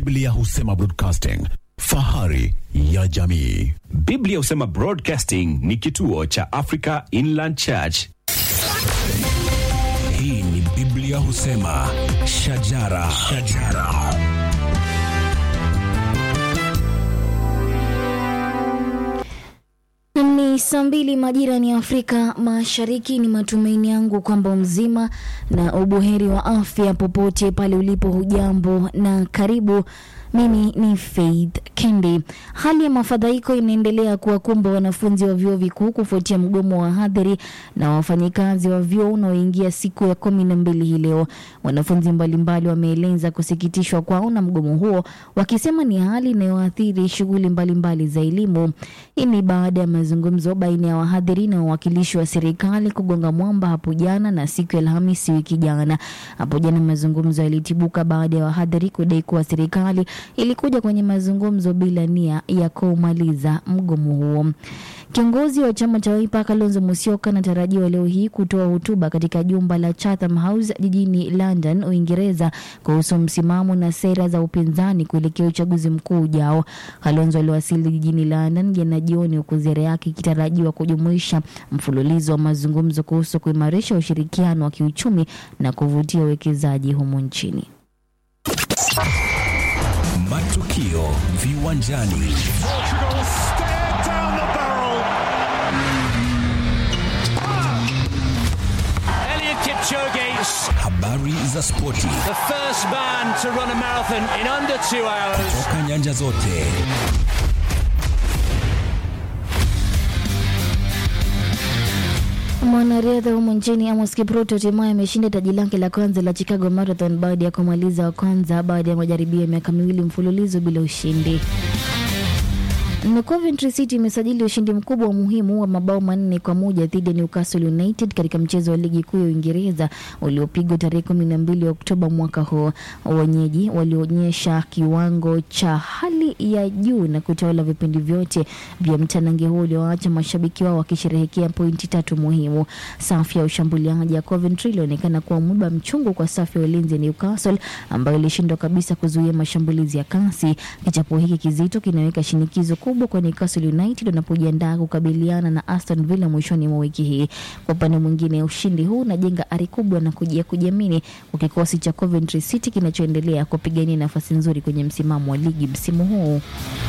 Biblia husema broadcasting, fahari ya jamii. Biblia husema Broadcasting ni kituo cha Africa Inland Church. Hii ni Biblia husema shajara, shajara. Ni saa mbili majira ni Afrika Mashariki. Ni matumaini yangu kwamba mzima na ubuheri wa afya popote pale ulipo. Hujambo na karibu. Mimi ni Faith Kendi. Hali ya mafadhaiko inaendelea kuwakumba wanafunzi wa vyuo vikuu kufuatia mgomo wa wahadhiri na wafanyikazi wa vyuo unaoingia siku ya kumi na mbili hii leo. Wanafunzi mbalimbali wameeleza kusikitishwa kwao na mgomo huo, wakisema ni hali inayoathiri shughuli mbalimbali za elimu. Hii ni baada ya mazungumzo baina ya wahadhiri na wawakilishi wa serikali kugonga mwamba hapo jana na siku ya Alhamisi wiki jana. Hapo jana mazungumzo yalitibuka baada ya wahadhiri kudai kuwa serikali ilikuja kwenye mazungumzo bila nia ya kumaliza mgomo huo. Kiongozi wa chama cha Wiper Kalonzo Musyoka anatarajiwa leo hii kutoa hotuba katika jumba la Chatham House jijini London, Uingereza, kuhusu msimamo na sera za upinzani kuelekea uchaguzi mkuu ujao. Kalonzo aliwasili jijini London jana jioni, huku ziara yake ikitarajiwa kujumuisha mfululizo wa mazungumzo kuhusu kuimarisha ushirikiano wa kiuchumi na kuvutia uwekezaji humu nchini. Matukio viwanjani. Eliud Kipchoge, Habari za spoti the first man to run a marathon in under two hours. toka nyanja zote. Mwanariadha humu nchini Amos Kipruto hatimaye ameshinda taji lake la kwanza la Chicago Marathon baada ya kumaliza wa kwanza baada ya majaribio ya miaka miwili mfululizo bila ushindi. Na Coventry City imesajili ushindi mkubwa wa muhimu wa mabao manne kwa moja dhidi ya Newcastle United katika mchezo wa ligi kuu ya Uingereza uliopigwa tarehe kumi na mbili Oktoba mwaka huu. Wenyeji walionyesha kiwango cha hali ya juu na kutawala vipindi vyote vya mtanange huo ulioacha mashabiki wao wakisherehekea pointi tatu muhimu. Safu ya ushambuliaji ya Coventry ilionekana kuwa mwiba mchungu kwa safu ya ulinzi ya Newcastle ambayo ilishindwa kabisa kuzuia mashambulizi ya kasi. Kichapo hiki kizito kinaweka shinikizo kubwa kwa Newcastle United wanapojiandaa kukabiliana na Aston Villa mwishoni mwa wiki hii. Kwa upande mwingine, ushindi huu unajenga ari kubwa na kujia kujiamini kwa kikosi cha Coventry City kinachoendelea kupigania nafasi nzuri kwenye msimamo wa ligi msimu huu.